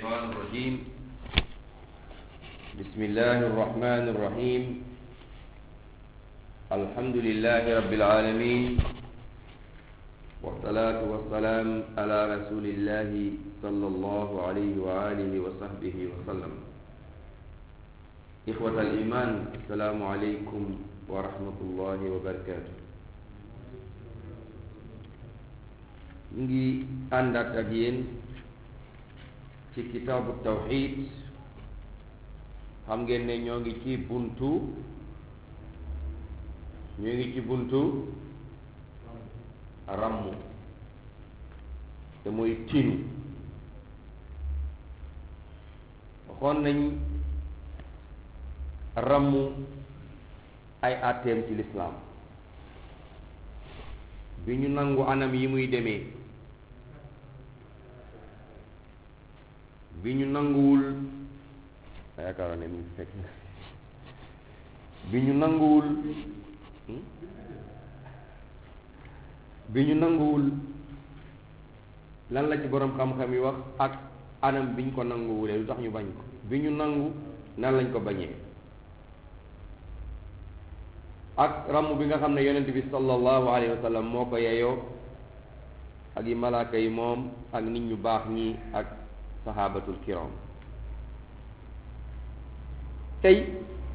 الشيطان الرجيم بسم الله الرحمن الرحيم الحمد لله رب العالمين والصلاة والسلام على رسول الله صلى الله عليه وآله وصحبه وسلم إخوة الإيمان السلام عليكم ورحمة الله وبركاته ñu ngi àndaat ak yéen ci kitaabu tawxid xam ngeen ne ñoo ngi ci buntu ñoo ngi ci buntu ràmm te mooy tinu waxoon nañ ràmm ay àtteem ci lislaam bi ñu nangu anam yi muy demee bi ñu nanguwul yaakaar ne mu fekk bi ñu nanguwul bi ñu nanguwul lan la ci boroom xam-xam yi wax ak anam bi ñu ko nanguwulee lu tax ñu bañ ko bi ñu nangu nan lañ ko bañee ak ramm bi nga xam ne yonent bi sallallahu alayhi wa sallam moo ko yeyoo ak yi malaaka yi moom ak nit ñu baax ñi ak sahabatul kiram tey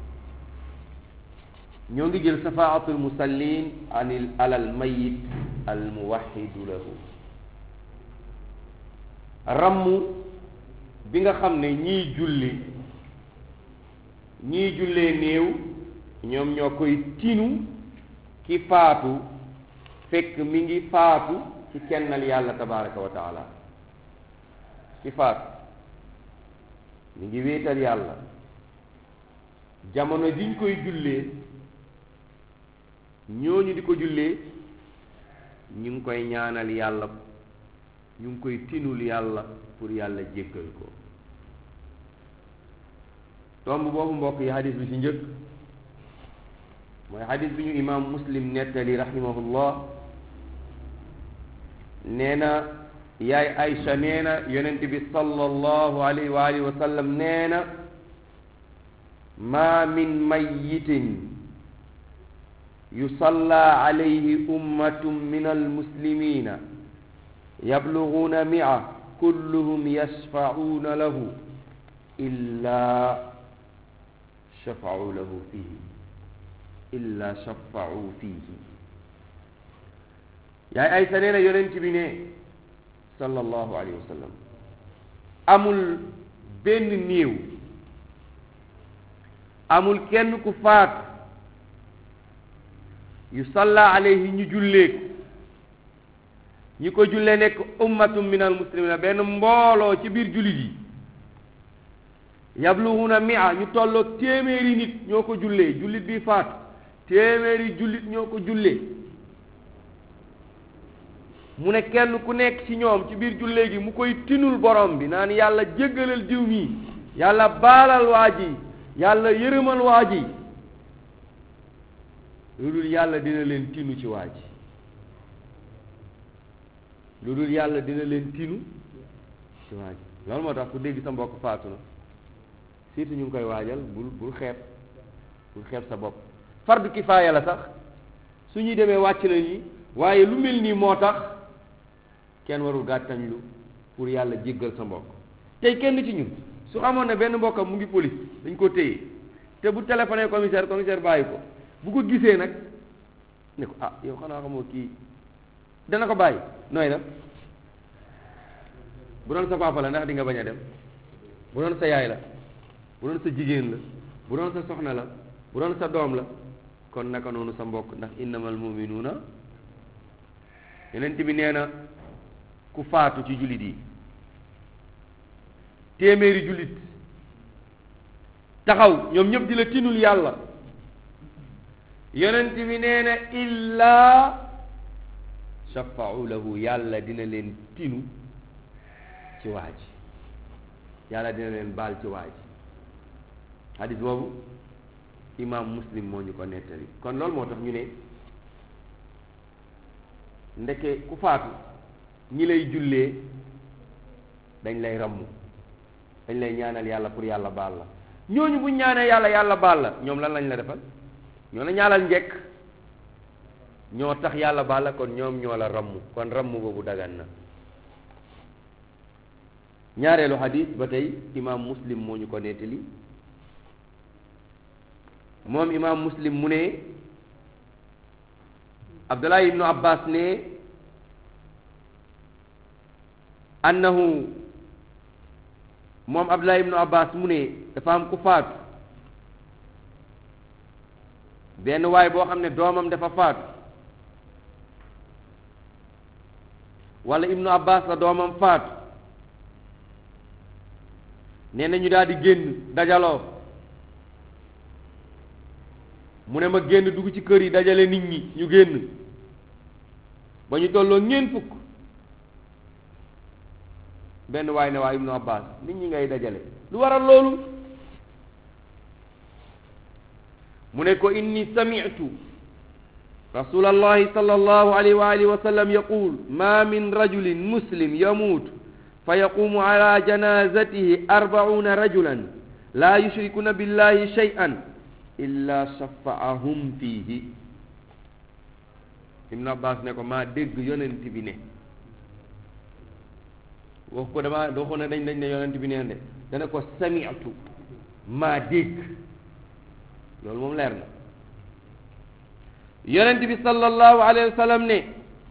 ñoo ngi jël safaatul musallin anil alal mayit al muwaxidu lahu ramm bi nga xam ne ñii julli ñii jullee néew ñoom ñoo koy tinu ki faatu fekk mi ngi faatu ci kennal yàlla tabaraka wa taala ki faatu mi ngi wéetal yàlla jamono jiñ koy jullee ñooñu di ko jullee ñu ngi koy ñaanal yàlla ñu ngi koy tinul yàlla pour yàlla jéggal ko tomb boobu mbokk yi hadis bi ci njëkk mooy xadis bi ñu imaam muslim nettali rahimahullah nee na yaay Aïcha nee na yonent bi sallallahu alayhi wa alihi wa sallam nee na ma min mayitin yusalla alayhi ummatun min almuslimina yabluguuna mia kulluhum yashfacuuna lahu illa shafacuu lahu fihi illa shafa'u fihi yaay Aysa nee na yonent bi ne sallallahu alayhi wa sallam amul benn néew amul kenn ku faat yu salla alayhi ñu jullee ñi ko jullee nekk ummatum min al muslimina benn mbooloo ci biir jullit yi yablughuna mi'a ñu tolloog téeméeri nit ñoo ko jullee jullit bi faatu téeméeri jullit ñoo ko jullee mu ne kenn ku nekk ci ñoom ci biir jullee gi mu koy tinul borom bi naan yàlla jéggalal diw mii yàlla baalal waa ji yàlla yërëmal waa ji lu dul yàlla dina leen tinu ci waa ji lu dul yàlla dina leen tinu ci waa ji loolu moo tax ku dégg sa mbokk faatu na surtout ñu ngi koy waajal bul bul xeeb bul xeeb sa bopp fardu kifaaya la sax su ñuy demee wàcc na ñi waaye lu mel nii moo tax kenn warul gàttañlu pour yàlla jéggal sa mbokk tey kenn ci ñun su xamoon ne benn mbokkam mu ngi police dañ ko téye te bu téléphoné commissaire commissaire bàyyi ko bu ko gisee nag ne ko ah yow xanaa xamoo kii dana ko bàyyi nooy la bu doon sa papa la ndax di nga bañ a dem bu doon sa yaay la bu doon sa jigéen la bu doon sa soxna la bu doon sa doom la kon naka noonu sa mbokk ndax innamal muminuuna yeneen bi nee na ku faatu ci jullit yi téeméeri jullit taxaw ñoom ñëpp di la tinul yàlla yonent bi nee na illaa shafa'u lahu yàlla dina leen tinu ci waa ji yàlla dina leen baal ci waa ji hadis boobu imaam muslim moo ñu ko nettali kon loolu moo tax ñu ne ndeke ku faatu ñi lay jullee dañ lay ramm dañ lay ñaanal yàlla pour yàlla baal la ñooñu buñ ñaanee yàlla yàlla baal la ñoom lan lañ la defal ñoo la ñaanal njekk ñoo tax yàlla baal la kon ñoom ñoo la ramm kon ramm boobu dagan na ñaareelu xadis ba tey imaam muslim moo ñu ko nettali moom imaam muslim mu ne abdullah ibnu abbas ne annahu moom abdullah ibnu abbas mu ne dafa am ku faatu benn waay boo xam ne doomam dafa faatu wala ibnu abbas la doomam faatu nee na ñu daal di génn dajaloo mu ne ma génn dugg ci kër yi dajale nit ñi ñu génn ba ñu tolloo ñeent fukk benn waay ne waa ibnu abbas nit ñi ngay dajale lu waral loolu mu ne ko inni sami'tu rasulallahi sallallahu alayhi wa alihi wa sallam yaqul ma min rajulin muslim yamuut fa yaqumu ala janazatihi arbauna rajulan la yushrikuna billahi shay'an illa shafaahum fiihi ibnu abbas ne ko maa dégg yonent bi ne wax ko dama doo ko ne dañ dañ ne yonent bi neen de dana ko sami'tu maa dégg loolu moom leer na yonent bi sallallahu alayhi wa sallam ne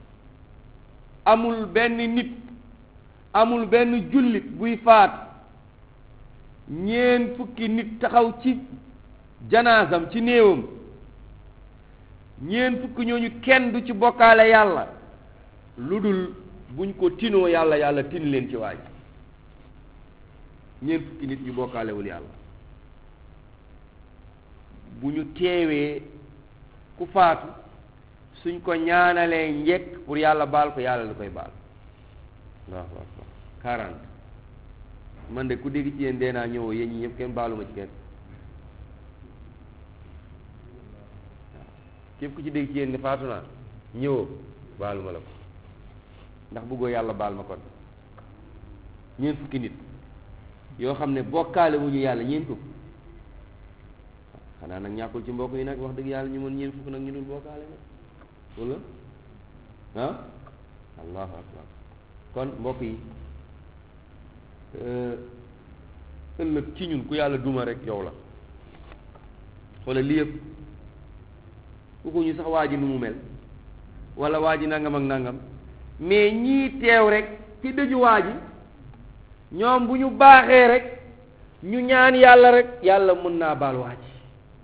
amul benn nit amul benn jullit buy faat ñeen fukki nit taxaw ci janaasam ci néewam ñeen fukki ñooñu kenn du ci bokkaale yàlla lu dul buñ ko tinoo yàlla yàlla tin leen ci waaj ñeen fukki nit ñu bokkaalewul yàlla bu ñu teewee ku faatu suñ ko ñaanalee njekk pour yàlla baal ko yàlla lu koy baal waaw waaw waaw quarante man de ku dégg ci yéen dee naa ñëwoo yéen ñi ñëpp kenn baaluma ci kenn képp ku ci dégg ci yéen ne faatu naa ñëwoo baaluma la ko ndax bëggoo yàlla baal ma kon ñeent fukki nit yoo xam ne bokkaale wu ñu yàlla ñeent fukk xanaa nag ñàkkul ci mbokk yi nag wax dëgg yàlla ñu mën ñeent fukk nag ñu dul bokkaale nag wala ah allahu akbar kon mbokk yi ëllëg ci ñun ku yàlla duma rek yow la wala li yëpp waxuñu sax waa ji nu mu mel wala waa ji nangam ak nangam mais ñii teew rek ci dëju waa ji ñoom bu ñu baaxee rek ñu ñaan yàlla rek yàlla mën naa baal waa ji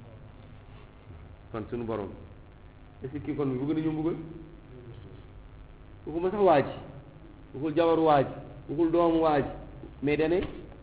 kon suñu borom est-ce que kii kon bi bëgg nañu mbugal waxuma sax waa ji waxul jabaru waa ji waxul doomu waa ji mais dane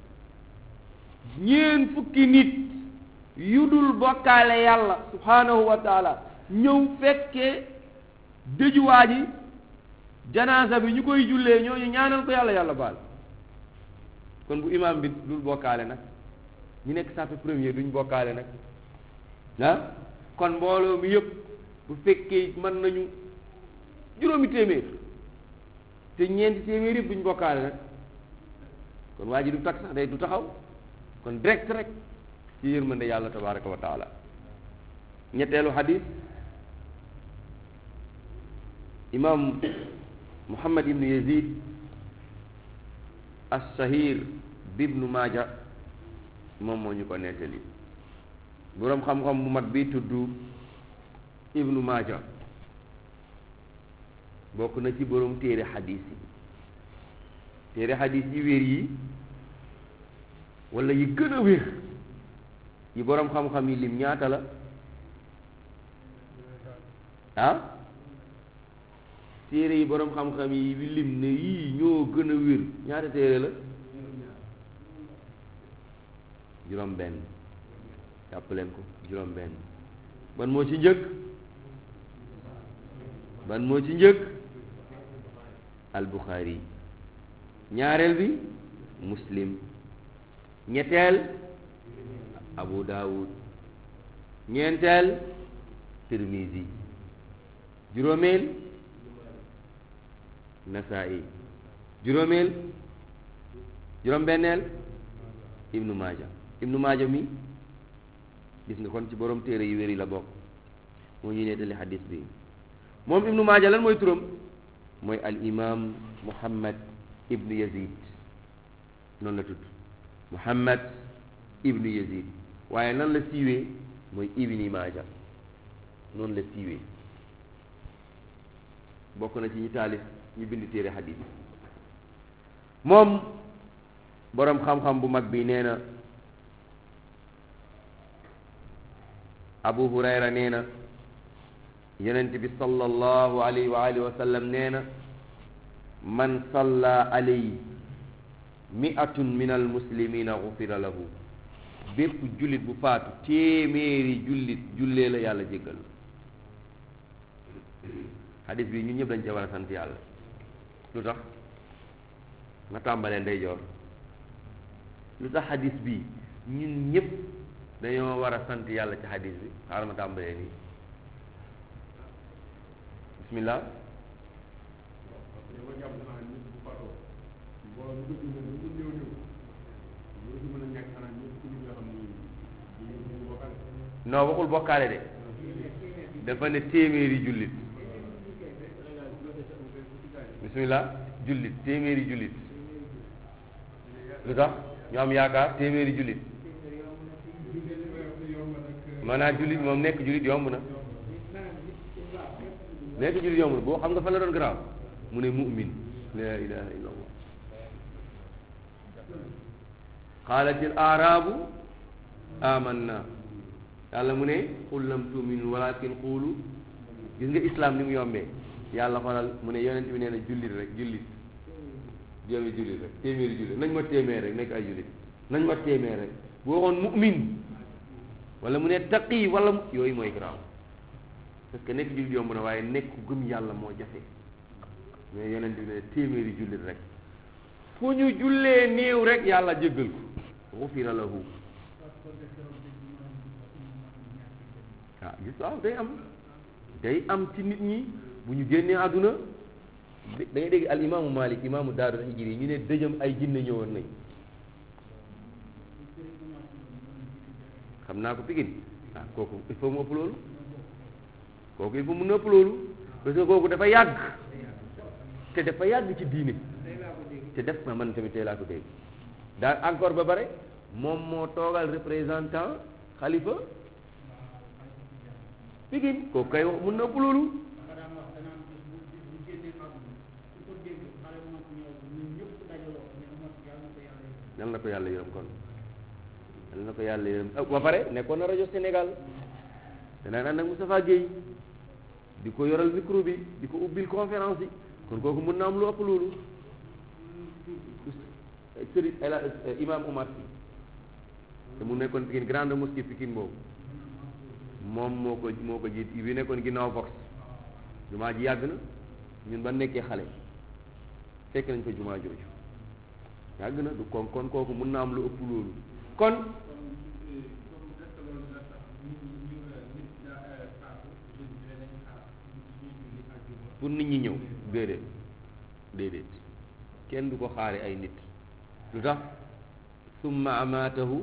ñeen fukki nit yu dul bokkaale yàlla subhanahu wa taala ñëw fekkee dëju waa ji janaasa bi ñu koy jullee ñooñu ñaanal ko yàlla yàlla baal kon bu imaam bi dul bokkaale nag ñu nekk sàppe premier duñ bokkaale nag ah kon mbooloo mi yëpp bu fekkee mën nañu juróomi téeméer te ñeenti téeméer yëpp duñ bokkaale nag kon waa ji du tak sax day du taxaw kon direct rek ci yërmande yàlla tabaraka wa taala ñetteelu xadis imam muhammad ibnu yazid as-sahir bibnu maaja moom moo ñu ko nettali boroom xam-xam bu mag bi tudd ibnu maaja bokk na ci boroom téere xadis yi téere xadis yi wér yi wala yi gën a wér yi boroom xam-xam yi lim ñaata la ah téere yi boroom xam-xam yi lim ne yii ñoo gën a wér ñaata téere la juróom benn jàpp leen ko juróom benn ban moo ci njëkk ban moo ci njëkk al Bukhari ñaareel bi muslim ñetteel abu daawud ñeenteel tirmisi juróomeel nasaa'i juróomeel juróom-benneel ibnu maaja ibnu maaja mi gis nga kon ci borom téere yu wér yi la bokk moo ñuy nettali xadis bi moom ibnu maaja lan mooy turam mooy al imam muhammad ibnu yazid noonu la tudd muhammad ibnu yazid waaye nan la siiwee mooy ibni maaja noonu la siiwee bokk na ci ñi taalif ñu bind téere xadis moom boroom xam-xam bu mag bi nee na abu hurayra nee na yonent bi sallallahu alayhi wa alihi wa sallam nee na man salla alayhi mi'atun min almuslimina gufira lahu bépp jullit bu faatu téeméeri jullit jullee la yàlla jéggal xadis bi ñun ñëpp dañ cee war a sant yàlla lu tax nga tàmbalee ndeyjoor lu tax xadis bi ñun ñëpp dañoo war a sant yàlla ci xadis bi xaaral ma tàmbalee nii bismillah non waxul bokkaale de dafa ne téeméeri jullit bismillah jullit téeméeri jullit lu tax ñu am yaakaar téeméeri jullit maanaam jullit moom nekk jullit yomb na nekk jullit yomb na boo xam nga fa la doon garaaw mu ne mu'min la ilaha illa allah qaalatil aarabu amanna yàlla mu ne qul lam tuminu walakin qulu gis nga islam ni mu yombee yàlla xoolal mu ne yonent bi nee na jullit rek jullit joomi jullit rek téeméeri jullit nañ ma téeméer rek nekk ay jullit nañ ma téeméer rek bu waxoon mu'min wala mu ne taqi wala yooyu mooy garaaw parce que nekk jullit yomb na waaye nekk gëm yàlla moo jafe mais yonent bi ne téeméeri jullit rek fu ñu jullee néew rek yàlla jéggal ko xufira lahu ah gis waaw day am day am ci nit ñi bu ñu génnee àdduna da ngay dégg al imaamu malik imaamu daaru hijri ñu ne dëjëm ay jinne ñëwoon nañ xam naa ko pigin ah kooku il faut mu ëpp loolu kooku il faut mu nëpp loolu parce que kooku dafa yàgg te dafa yàgg ci diine te def na man tamit tey laa ko dégg daal encore ba bare moom moo toogal représentant xalifa pigin kooku kay wax mu nëpp loolu yal na ko yàlla yërëm kon yal na ko yàlla yërëm ba pare nekkoon na rajo Sénégal danaa ànd ak Moustapha Guèye di ko yoral micro bi di ko ubbil conférence yi kon kooku mën na am lu ëpp loolu sëriñ ela imam Omar Sy te mu nekkoon Pikine grande mosquée Pikine boobu moom moo ko moo ko jiit bi nekkoon ginnaaw Vox jumaa ji yàgg na ñun ba nekkee xale fekk nañ ko jumaa jooju yàgg na du kon kon kooku mën na am lu ëpp loolu kon pour nit ñi ñëw déedéet déedéet kenn du ko xaare ay nit lu tax summa amaatahu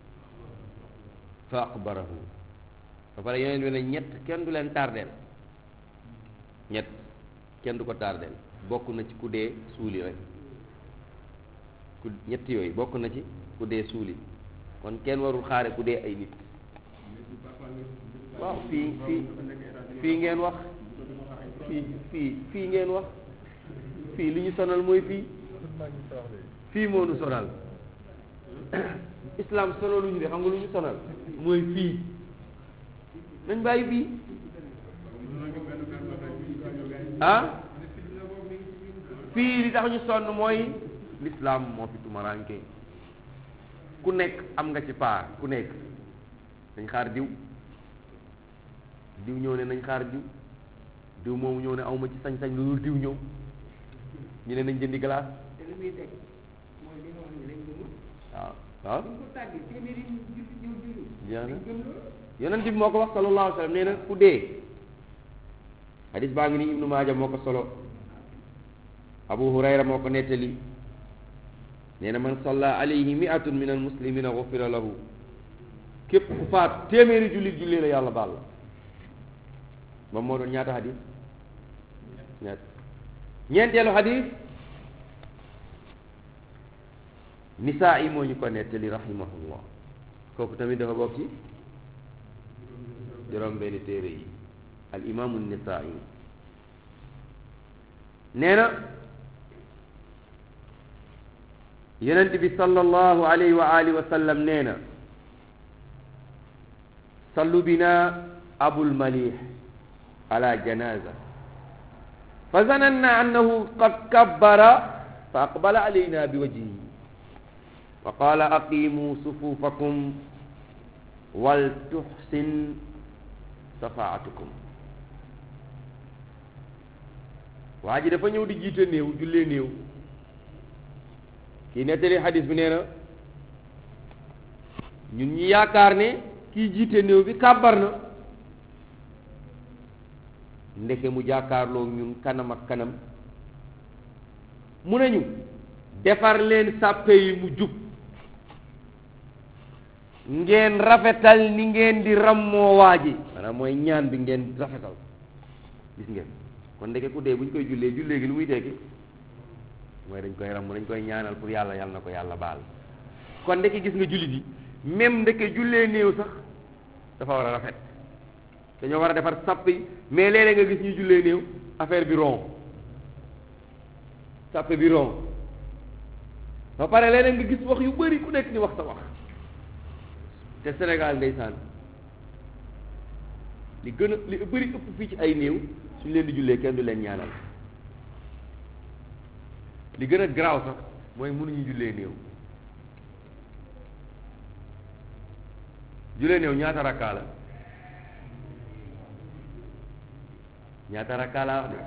fa aqbarahu ba pare yeneen bi ne ñett kenn du leen tardeel ñett kenn du ko tardeel bokk na ci ku dee suuli rek ku ñett yooyu bokk na ci ku dee suuli kon kenn warul xaare ku dee ay nit waaw fii fii fii ngeen wax fii fii fii ngeen wax fii li ñu sonal mooy fii fii moo nu sonal islam sonaluñu de xam nga lu ñu sonal mooy fii nañ bàyyi fii ah fii li tax ñu sonn mooy l'islam moo fi tumaranke ku nekk am nga ci paar ku nekk nañ xaar diw diw ñëw ne nañ xaar diw diw moomu ñëw ne awma ci sañ-sañ lu dul diw ñëw ñu ne nañ jëndi glace waaw waaw jeex na yonent bi moo ko wax sallallahu alayhi wa sallam nee na ku dee hadis baa ngi nii ibnu maaja moo ko solo abu hurayra moo ko nettali nee na man salla alayhi miatun min almuslimina gufira lahu képp ku faatu téeméeri jullit jullee la yàlla baal la moom moo doon ñaata xadis ñaat ñeenteelu xadis nisaa yi moo ñu ko nettali rahimahullah kooku tamit dafa bokk ci juróom benn téere yi al imaamu nisaa yi nee na yonent bi sallallahu alayhi wa alihi wa sallam nee na sallu bina abul malih ala janaza fa zananna annahu qad kabbara fa aqbala alayna bi wajhihi wa qala aqimu sufufakum wal tuhsin safaatukum waa ji dafa ñëw di jiite néew jullee néew kii nettali xadis bi nee na ñun ñi yaakaar ne kii jiite néew bi kàbbar na ndeke mu jàkkaarloo ñun kanam ak kanam mu nañu defar leen sàppe yi mu jub ngeen rafetal ni ngeen di rammoo waa ji maanaam mooy ñaan bi ngeen rafetal gis ngeen kon ndeke ku dee bu ñu koy jullee jullee gi lu muy tekki mooy dañ koy ramm dañ koy ñaanal pour yàlla yàlla na ko yàlla baal kon ndeke gis nga jullit yi même ndeke jullee néew sax dafa war a rafet dañoo war a defar sàpp yi mais léeg-léeg nga gis ñuy jullee néew affaire bi rond sàppe bi rond ba pare léeg-léeg nga gis wax yu bari ku nekk di wax sa wax te Sénégal ndeysaan li gën a li bëri ëpp fii ci ay néew suñ leen di jullee kenn du leen ñaanal li gën a garaaw sax mooy mënuñu jullee néew jullee néew ñaata rakkaa la ñaata rakkaa laa wax de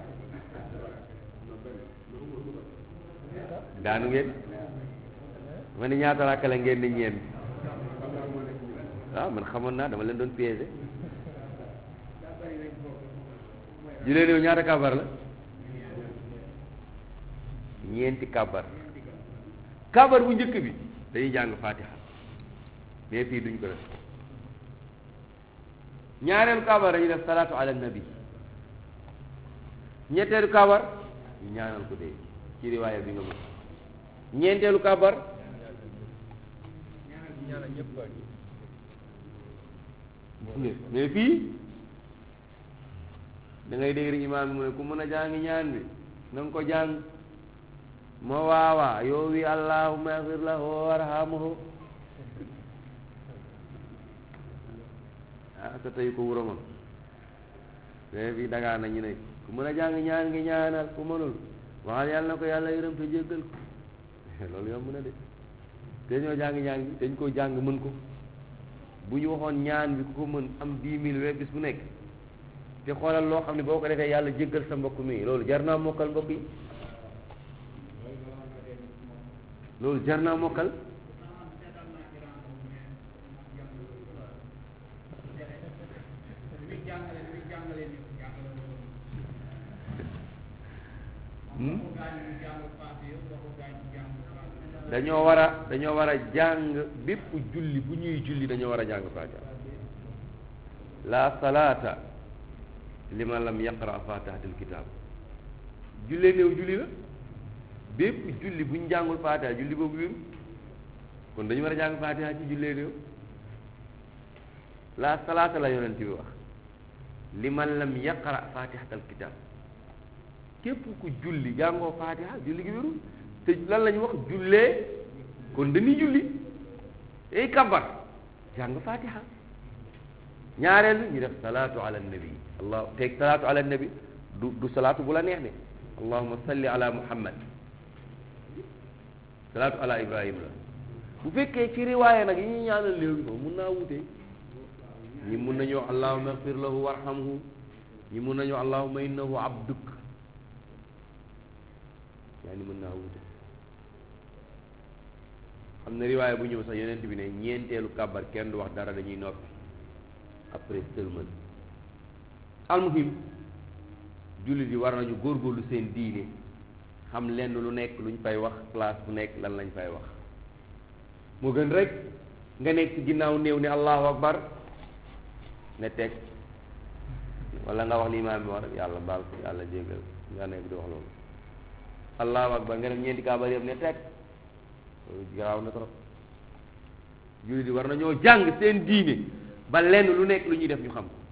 daanu ngeen ma ne ñaata rakka la ngeen di ñeent waaw man xamoon naa dama leen doon piégé julee néew ñaata kabar la ñeenti kabar kabar bu njëkk bi dañuy jàng fatiha mais fii duñ ko def ñaareelu kabar dañuy def salaatu ala nabi ñetteelu kabar ñu ñaanal ko dee ci riwaaya bi nga mën ñeenteelu kabar mais fii da ngay dégg rek imaam bi mu ne ku mën a jàng ñaan bi na nga ko jàng moo waawaa yow wi allahumma agfir lahu warhamhu ah sa tey ko wuro ma mais fii dagaa na ñu ne ku mën a jàng ñaan ngi ñaanal ku mënul waxal yàlla na ko yàlla yërëm te jéggal ko loolu yomb na de te ñoo jàng ñaan bi dañ ko jàng mën ko bu ñu waxoon ñaan bi ku ko mën am dix mille we bis bu nekk te xoolal loo xam ne boo ko defee yàlla jéggal sa mbokk mi loolu jar naa mokkal mbokk yi loolu jar naa mokkal dañoo war a dañoo war a jàng bépp julli bu ñuy julli dañoo war a jàng fatiha la salaata liman lam yaqra fatihatul kitab jullee néew julli la bépp julli bu ñu jàngul fatiha julli boobu wéru kon dañu war a jàng fatiha ci jullee néew la salaata la yonent bi wax liman lam yaqra fatihatul kitab képp ku julli jàngoo fatiha julli gi wérul te lan la ñu wax jullee kon dañuy julli ay kabar jàng fatiha ñaareel ñu def salaatu ala nabi allah teg salaatu ala nabi du du salaatu bu la neex ne allahumma salli ala muhammad salaatu ala ibrahim la bu fekkee ci riwaaya nag yi ñuy ñaanal léegi moom mun naa wute ñi mun nañu wax allahumma ighfir lahu warhamhu ñi mun nañu wax allahumma innahu abduk yaa ni mën naa wute am na riwaaya bu ñëw sax yonent bi ne ñeenteelu kàbbar kenn du wax dara dañuy noppi après sëlmal almuhim jullit yi war nañu góorgóorlu seen diine xam lenn lu nekk luñ fay wax place bu nekk lan lañ fay wax moo gën rek nga nekk ci ginnaaw néew ne allahu akbar ne teg wala nga wax li imaam bi wax rek yàlla baal ko yàlla jéggal nga nekk di wax loolu allahu akbar nga def ñeenti kaabar yëpp ne teg loolu garaaw na trop jullit yi war nañoo jàng seen diine ba lenn lu nekk lu ñuy def ñu xam ko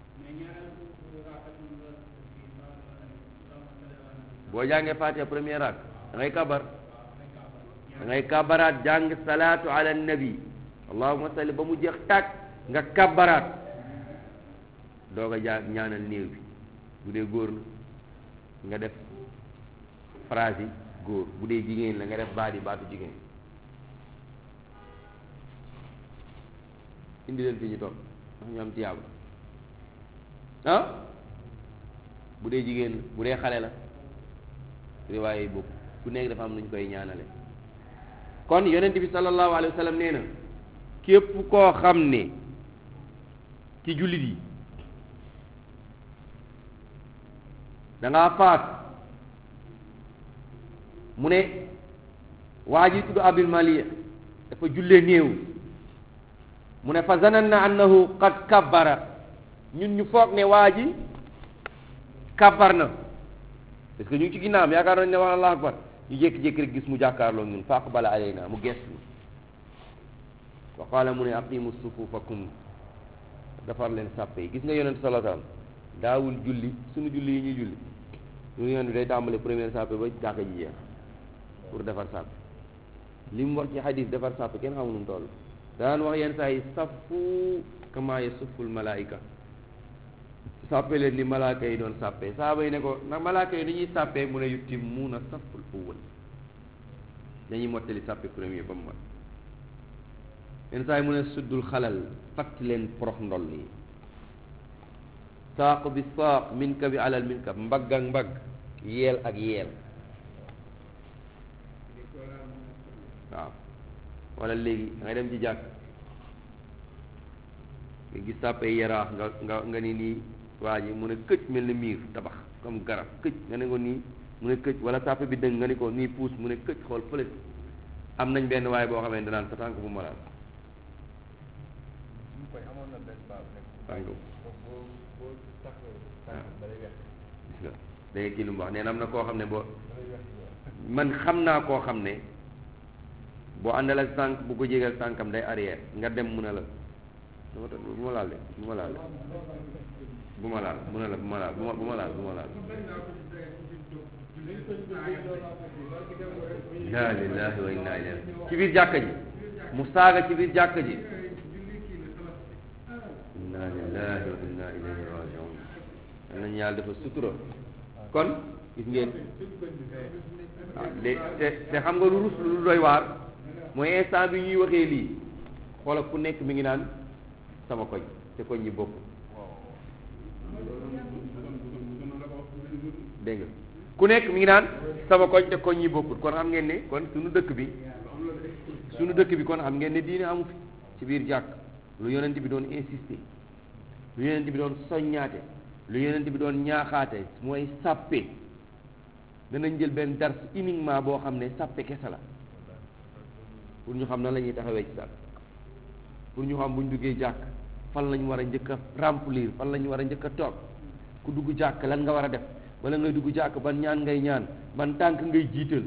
boo jàngee Fatiha premier rak da ngay kabar da ngay kabaraat jàng salaatu ala nabi allahumma salli ba mu jeex tàkk nga kabaraat doog a jàng ñaanal néew bi bu dee góor na nga def phrase yi góor bu dee jigéen la nga def baat yi baatu jigéen indi leen fi ñu toog ndax ñu am tiyaaba ah bu dee jigéen la bu dee xale la riwaay yi boobu ku nekk dafa am nu ñu koy ñaanale kon yonent bi sallallahu alayhi wa sallam nee na képp koo xam ne ci jullit yi da ngaa faat mu ne waa ji tudd abil maliya dafa jullee néew mu ne fa zananna annahu qad kabbara ñun ñu foog ne waa ji kabbar na parce que ñu ngi ci ginnaawam yaakaar nañ ne wax allahu akbar ñu jékki-jékki rek gis mu jàkkaarloo ñun fa aqbala alayna mu gees ñu wa qaala mu ne aqimu sufufakum defar leen sàppe yi gis nga yonent sallallahu alayhi wasallam daawul julli suñu julli yi ñuy julli ñu yoon bi day tàmbale première sàppe ba jàkka ji jeex pour defar sàppe li mu wax ci xadis defar sàppe kenn xamu nu mu toll daan wax yenn saa yi saffu kama yasufful malaayika sàppe leen ni malaaka yi doon sàppe saaba yi ne ko ndax malaaka yi ni ñuy sàppe mu ne yutimmuuna safful awwal dañuy mottali sàppe premier ba mu mat yenn saa yi mu ne suddul xalal fatt leen porox ndol yi saaq bi saaq minka bi alal minka mbagg ak mbagg yeel ak yeel waaw wala léegi da ngay dem ci jàkk nga gis sàppe yaraax nga nga nga ni nii waa ji mu ne këcc mel ni miir tabax comme garab këcc nga ne ko nii mu ne këcc wala sàppe bi dëng nga ni ko nii puus mu ne këcc xool fële am nañ benn waaye boo xamante danaan sa tànk bu ma laal tànk gis nga da ngay kii lu mu wax nee na am na koo xam ne boo man xam naa koo xam ne boo àndal ak tànk bu ko jégal tànkam day arrière nga dem mu ne la dama ta bu ma laal de bu ma laal de bu ma laal mu ne la bu ma laal bu ma bu ma laal bu ma laal inna lillahi wa inna ilayhi ci biir jàkka ji mu saaga ci biir jàkka ji inna lillahi wa inna ilayhi rajiun am nañu yàlla dafa sutura kon gis ngeen waaw de te te xam nga lu rus lu doy waar mooy instant bi ñuy waxee lii xoola ku nekk mi ngi naan sama koñ te koñ ñi bokk dégg nga ku nekk mi ngi naan sama koñ te koñ ñi bokkul kon xam ngeen ne kon suñu dëkk bi suñu dëkk bi kon xam ngeen ne diine amu fi ci biir jàkk lu yonent bi doon insister lu yonent bi doon soññaate lu yonent bi doon ñaaxaate mooy sàppe danañ jël benn dars uniquement boo xam ne sàppe kese la pour ñu xam nan la ñuy taxawee ci sàpp pour ñu xam bu ñu duggee jàkk fan lañ war a njëkk a remplir fan lañ war a njëkk a toog ku dugg jàkk lan nga war a def wala ngay dugg jàkk ban ñaan ngay ñaan ban tànk ngay jiital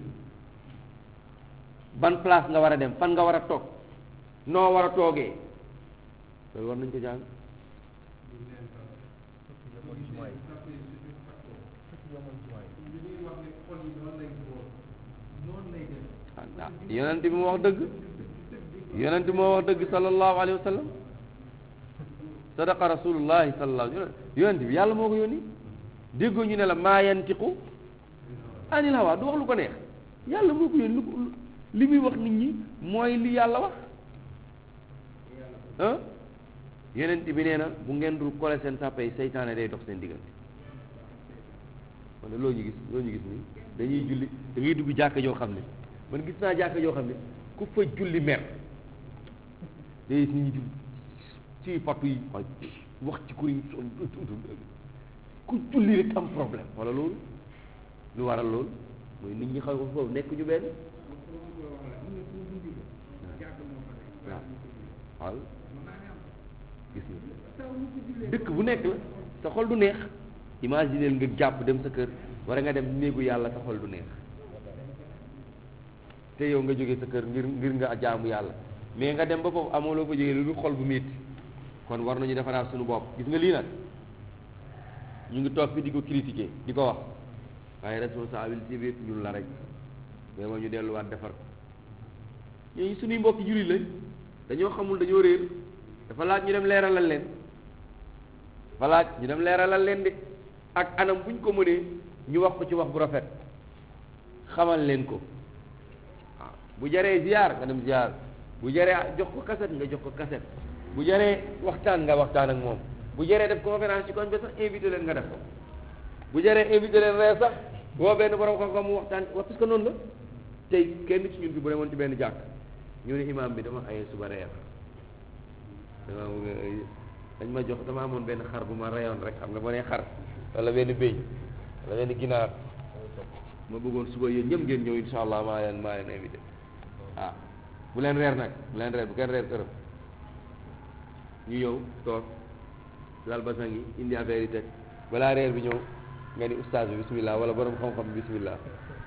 ban place nga war a dem fan nga war a toog noo war a toogee loolu war nañ ko jàng ah yonent bi moo wax dëgg yonent bi moo wax dëgg sallallahu alayhi wa sallam sadaqa rasulullahi sallallahu alayhi wa sallam yonent bi yàlla moo ko yónni déggoo ñu ne la maa yantiqu anil hawa du wax lu ko neex yàlla moo ko yónni lu ko li muy wax nit ñi mooy li yàlla wax ah yonent bi nee na bu ngeen dul kole seen sàppe yi seytaane day dox seen diggante man loo ñu gis loo ñu gis nii dañuy julli da ngay dugg jàkka joo xam ne man gis naa jàkka joo xam ne ku fa julli mer day gis nit ñi di ci fattu yi wax ci kur yi ku julli rek am problème wala loolu lu waral loolu mooy nit ñi xaw ko foofu nekk ñu benn waaw waaw gis nga dëkk bu nekk la sa xol du neex imagineel nga jàpp dem sa kër wala nga dem néegu yàlla sa xol du neex te yow nga jógee sa kër ngir ngir nga jaamu yàlla mais nga dem ba foofu amoo loo fa jógee lu dul xol bu métti kon war nañu defaraat suñu bopp gis nga lii nag ñu ngi toog fi di ko critiquer di ko wax waaye responsabilité bi yëpp ñun la rek mais ma ñu delluwaat defar ko ñooñu suñuy mbokki jullit lañ dañoo xamul dañoo réer dafa laaj ñu dem leeralal leen dafa laaj ñu dem leeralal leen de ak anam buñ ko mënee ñu wax ko ci wax bu rafet xamal leen ko waaw bu jaree ziar nga dem ziar bu jaree jox ko kaset nga jox ko kaset bu jaree waxtaan nga waxtaan ak moom bu jaree def conférence ci koñ bi sax invité leen nga def ko bu jaree invité leen reer sax boo benn borom xam-xam mu waxtaan wax parce que noonu la tey kenn ci ñun fi bu demoon ci benn jàkk ñu ne imam bi dama aye suba reer dama bëgg dañ ma jox dama amoon benn xar bu ma reyoon rek xam nga boo nee xar wala benn béy wala benn ginaar ma bëggoon suba yéen ñëpp ngeen ñëw insha allah maa leen maa leen invité ah bu leen reer nag bu leen reer bu kenn reer këram ñu ñëw toog lal basan yi indi affaire yi teg balaa reer bi ñëw nga ni ustaas bi bismillah wala borom xam-xam bi bismillah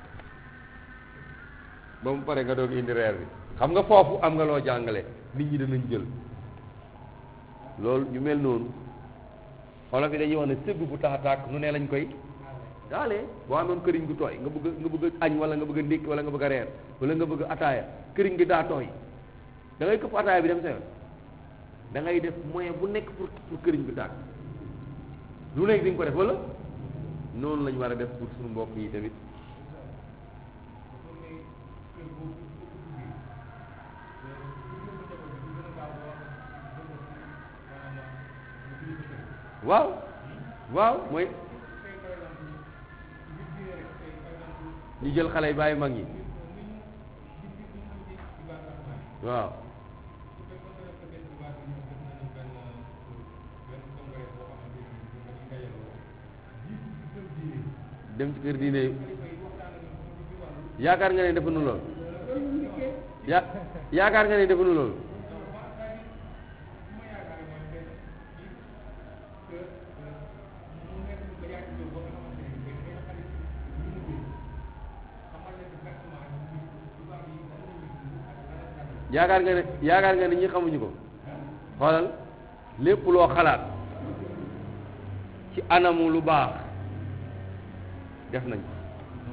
ba mu pare nga doog indi reer bi xam nga foofu am nga loo jàngale nit ñi danañ jël loolu ñu mel noonu xolof yi dañuy wax ne sëgg bu tax a tàkk nu ne lañ koy daalee boo amoon këriñ gu tooy nga bëgg nga bëgg añ wala nga bëgg a ndékki wala nga bëgg a reer wala nga bëgg a ataaya këriñ gi daa tooy da ngay këpp ataaya bi dem sa yoon da ngay def moyen bu nekk pour pour këriñ bi tàkk lu nekk di nga ko def wala noonu lañ war a def pour suñu mbokk yi tamit waaw waaw mooy ñu jël xale yi bàyyi mag ñi waaw dem ci kër diine yi yaakaar nga ne defuñu lool ya yaakaar nga ne defuñu lool yaakaar nga ne yaakaar nga ne ñi xamuñu ko xoolal lépp loo xalaat ci anamu lu baax def nañ ko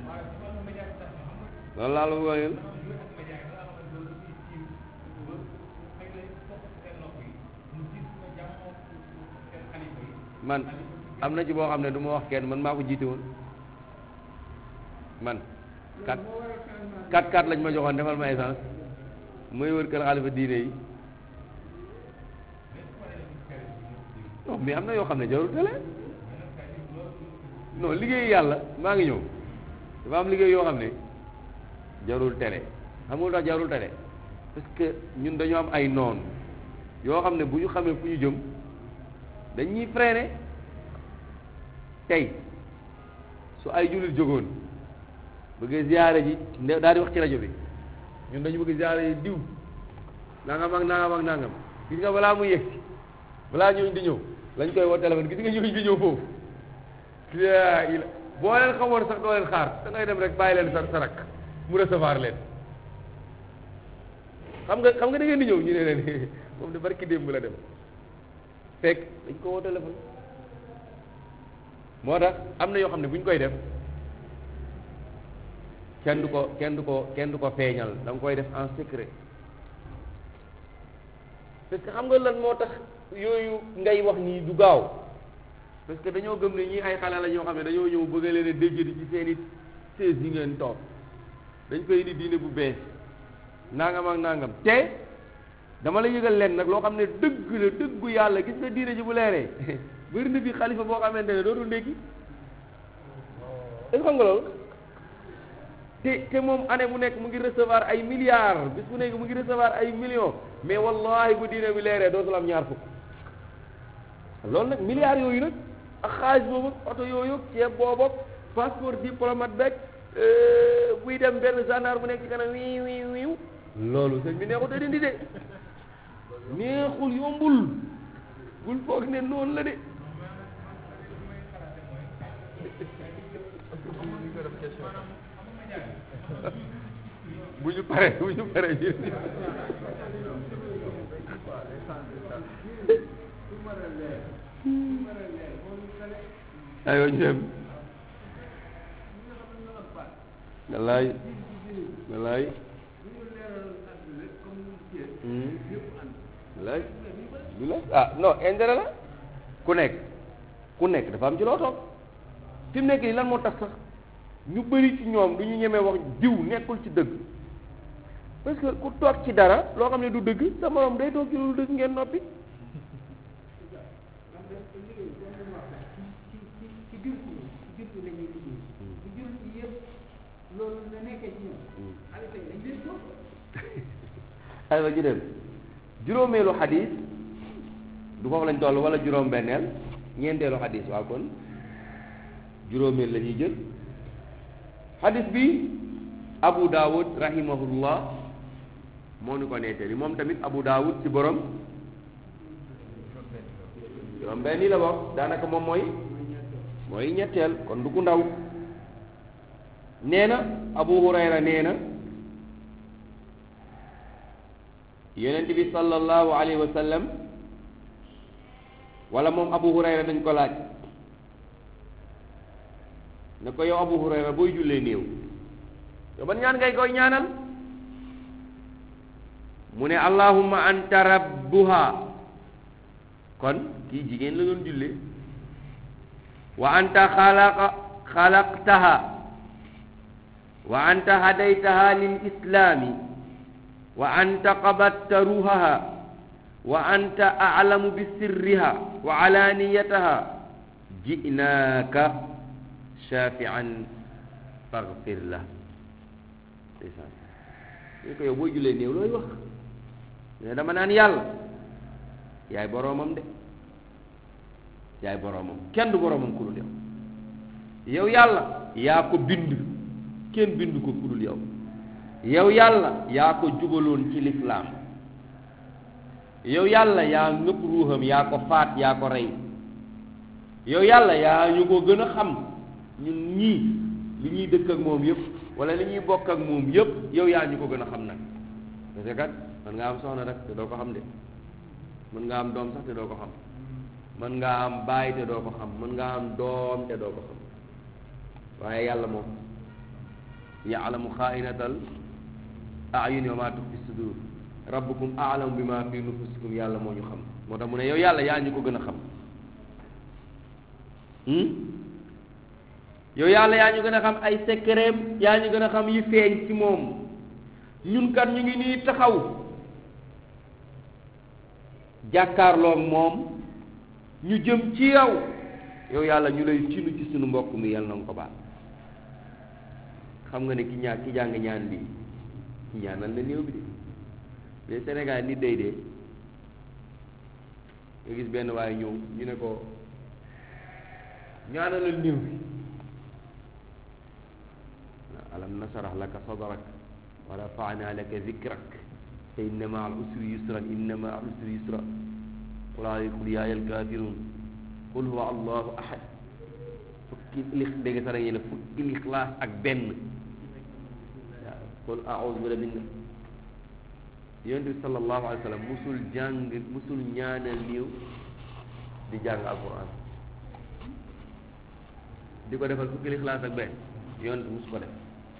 loolu laa la wooyal man am na ci boo xam ne du ma wax kenn man maa ko jiite woon man kat kat kat lañ ma joxoon defal ma essence mooy wër kër xalifa diine yi non mais am na yoo xam ne jarul télé non liggéey yàlla maa ngi ñëw dafa am liggéey yoo xam ne jarul télé xam nga tax jarul télé parce que ñun dañoo am ay noon yoo xam ne bu ñu xamee fu ñu jëm dañuy freiné tey su ay jullit jógoon bëggee ziyaare ji nde daal di wax ci rajo bi ñun dañu bëgg ziyaare ji diw nangam ak nangam ak nangam gis nga balaa muy yegsi balaa ñooñu di ñëw lañ koy woo téléphone gis nga ñooñu di ñëw foofu yaa ila boo leen xamoon sax doo leen xaar da ngay dem rek bàyyi leen sa sa rak mu recevoir leen xam nga xam nga da ngeen di ñëw ñu ne leen moom de barki démb la dem fekk dañ ko woo téléphone moo tax am na yoo xam ne bu ñu koy def kenn du ko kenn du ko kenn du ko feeñal da nga koy def en secret parce que xam nga lan moo tax yooyu ngay wax nii du gaaw parce que dañoo gëm ne ñii ay xale la ñoo xam ne dañoo ñëw bëgg leen a déjjati ci seen i sées yi ngeen toog dañ koy indi diine bu bees nangam ak nangam te dama la yëgal leen nag loo xam ne dëgg la dëggu yàlla gis nga diine ji bu leeree bëri na fi xalifa boo xamante ne dootul ndékki est-ce que xam nga loolu te te moom année bu nekk mu ngi recevoir ay milliards bis bu nekk mu ngi recevoir ay millions mais wallahi bu diine bi leeree dootul am ñaar fukk loolu nag milliards yooyu nag ak xaalis boobu oto yooyu ceeb boobu passeport diplomate beeg buy dem benn gendarme bu nekk ci kanam wiiw wiiw wiiw loolu sëñ bi neexut a dindi de neexul yombul bul foog ne noonu la de bu ñu paree bu ñu paree aywa ñu dem wallaay wallaay wallaay du la ah non intérêt la ku nekk ku nekk dafa am ci loo toog fi mu nekk nii lan moo tax sax ñu bëri ci ñoom du ñu ñemee wax diw nekkul ci dëgg parce que ku toog ci dara loo xam ne du dëgg sa morom day toog ci lu dëgg ngeen noppi aywa ñu dem juróomeelu xadis du foofu lañ toll wala juróom benneel ñeenteelu xadis waaw kon juróomeel la ñuy jël xadis bi abu daawud rahimahullah moo ñu ko nettali moom tamit abu daawud ci borom juróom benn yi la bokk daanaka moom mooy mooy ñetteel kon du ku ndaw nee na abu hurayra nee na yonent bi sallallahu alayhi wa sallam wala moom abu hurayra dañ ko laaj ne ko yow abu hurayra booy jullee néew yow ban ñaan ngay koy ñaanal mu ne allahumma anta rabbuha kon kii jigéen la doon jullee wa anta xalaqa xalaqtaha wa anta hadaytaha lil islami wa anta qabatta ruhaha wa anta a'lamu bi sirriha wa alaniyataha ji'naaka shafi'an faghfir la ndeysaan ñu ko yow booy jullee néew looy wax ne dama naan yàlla yaay boroomam de yaay boroomam kenn du boroomam ku dul yow yow yàlla yaa ko bind kenn bind ko ku dul yow yow yàlla yaa ko jubaloon ci lislaam yow yàlla yaa ngëpp ruuxam yaa ko faat yaa ko rey yow yàlla yaa ñu ko gën a xam ñun ñii li ñuy dëkk ak moom yëpp wala li ñuy bokk ak moom yëpp yow yaa ñu ko gën a xam nag parce que kat mën nga am soxna rek te doo ko xam de mën nga am doom sax te doo ko xam mën nga am baay te doo ko xam mën nga am doom te doo ko xam waaye yàlla moom yaalamu xaainatal ayuni wa ma tuxfi sudur rabbukum aalamu bi ma fi nufusikum yàlla moo ñu xam moo tax mu ne yow yàlla yaa ñu ko gën a xam yow yàlla yaa ñu gën a xam ay secret yaa ñu gën a xam yi feeñ ci moom ñun kat ñu ngi nii taxaw jàkkaarloog moom ñu jëm ci yow yow yàlla ñu lay tinu ci sunu mbokk mi yàlla na nga ko baal xam nga ne ki ñaa ki jàng ñaan bi ñaanal na néew bi de mais Sénégal nit day dee nga gis benn waaye ñëw ñu ne ko ñaanalal néew bi alam nasarah laka sadrak wa rafa'na laka zikrak fa inna ma al usri yusran inna ma al usri yusra qul qul yaa ayyuhal kaafiruun qul huwa allahu ahad fukki lix dégg sax da ngeen ne fukki lixlaas ak benn waaw qul a'uudu bi rabbin yonent bi sallallahu alayhi wa sallam musul jàng musul ñaanal néew di jàng alquran di ko defal fukki lixlaas ak benn yonent mus ko def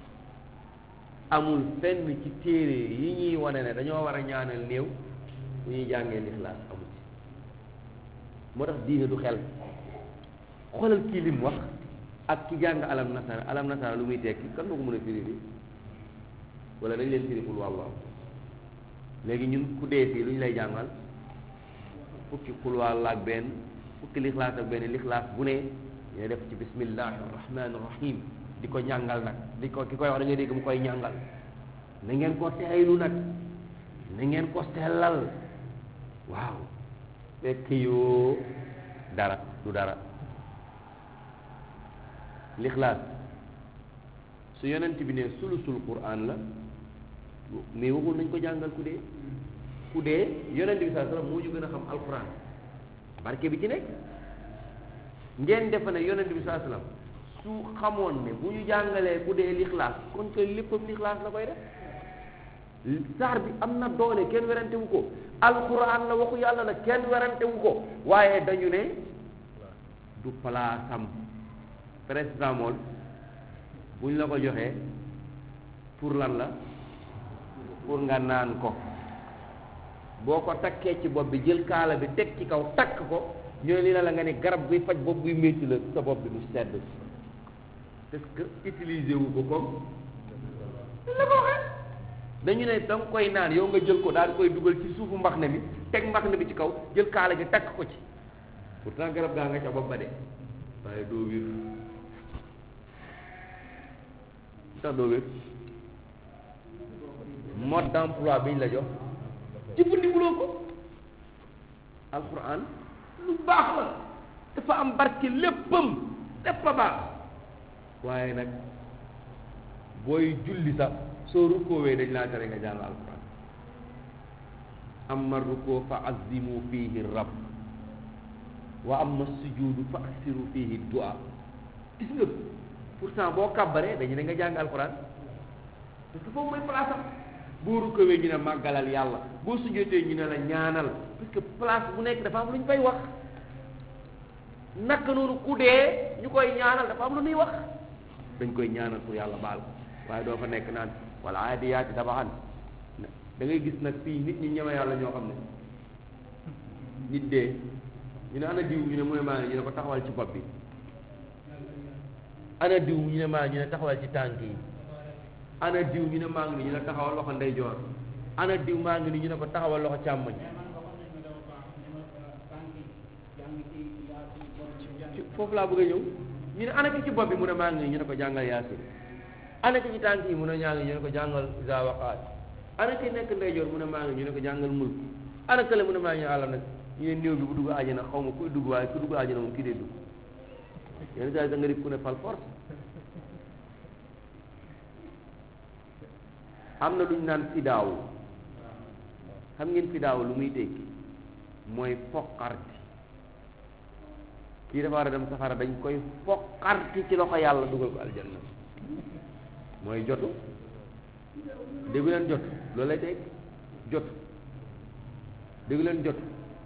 amul fenn ci téere yi ñuy wane ne dañoo war a ñaanal néew bu ñuy jàngee lixlaas amul ci moo tax diine du xel xoolal kii lim wax ak ki jàng alam nasara alam nasara lu muy tekki kan moo ko mën a firi bi wala dañ leen firi xul wàllu léegi ñun ku dee fii lu ñu lay jàngal fukki xul wàll ak benn fukki lixlaas ak benn lixlaas bu ne ñu def ci bismillahi rahmani rahim di ko ñàngal nag di ko ki koy wax da ngay dégg mu koy ñàngal na ngeen ko teeylu nag na ngeen ko sellal waaw fekk yoo dara du dara lixlaas su yonent bi ne sulusul quran la mais waxul nañ ko jàngal ku dee ku dee yonent bi saa sallam moo ñu gën a xam alquran barke bi ci nekk ngeen defe ne yonent bi saa sallam su xamoon ne bu ñu jàngalee ku dee lixlaas kon koy léppam lixlaas la koy def saar bi am na doole kenn werante wu ko alquran la waxu yàlla la kenn werante wu ko waaye dañu ne du palaasam paracetamol bu ñu la ko joxee pour lan la pour nga naan ko boo ko takkee ci bopp bi jël kaala bi teg ci kaw takk ko ñu ne li na la nga ne garab buy faj bopp buy métti la sa bopp bi du sedd parce que utiliser wu ko comme la ko waxee dañu ne da nga koy naan yow nga jël ko daal di koy dugal ci suufu mbax ne bi teg mbax ne bi ci kaw jël kaala gi takk ko ci pourtant garab gaa nga ca bopp ba de waaye doo wér tax doo wér mode d'emploi bi ñu la jox jëfandikoo ko alquran lu baax la dafa am barke léppam lépp a baax waaye nag booy julli sax soo rukkoowee dañ laa tere nga jàng alquran amma rukkoo fa azimu fihi rabb wa amma sujudu fa aksiru fihi du'a gis nga pourtant boo kàbbaree dañu ne nga jàng alquran parce que foofu mooy place am boo rukkowee ñu ne màggalal yàlla boo sujjóotee ñu ne la ñaanal parce que place bu nekk dafa am lu ñu fay wax naka noonu ku dee ñu koy ñaanal dafa am lu ñuy wax dañ koy ñaanal pour yàlla baal ko waaye doo fa nekk naan wala aadiyaati dabaxan da ngay gis nag fii nit ñi ñeme yàlla ñoo xam ne nit dee ñu ne ana diw ñu ne mu ne maa ngi ñu ne ko taxawal ci bopp bi ana diw ñu ne maa ngi ñu ne taxawal ci tànk yi ana diw ñu ne maa ngi ni ñu ne taxawal loxo ndeyjoor ana diw maa ngi ni ñu ne ko taxawal loxo càmmoñ ci foofu laa bëgg a ñëw ñu ne ana ki ci bopp bi mu ne maa ngi ni ñu ne ko jàngal yaasin ana ki ci tànk yi mu ne ñaa ngi ñu ne ko jàngal isa waqaat ana ki nekk ndeyjoor mu ne maa ngi ñu ne ko jàngal mulk ana kële mu ne maa ngi àlla nag ñu ne néew bi bu dugg àjjana xaw ma kuy dugg waaye ku dugg àjjana moom kii dee dugg yenn saa yi da nga di ku ne fal force am na lu ñu naan fidaawu xam ngeen fidaawu lu muy tekki mooy foqarti kii dafa war a dem safara dañ koy foqarti ci loxo yàlla dugal ko aljanna mooy jotu déggu leen jot loolu lay tekki jot déggu leen jot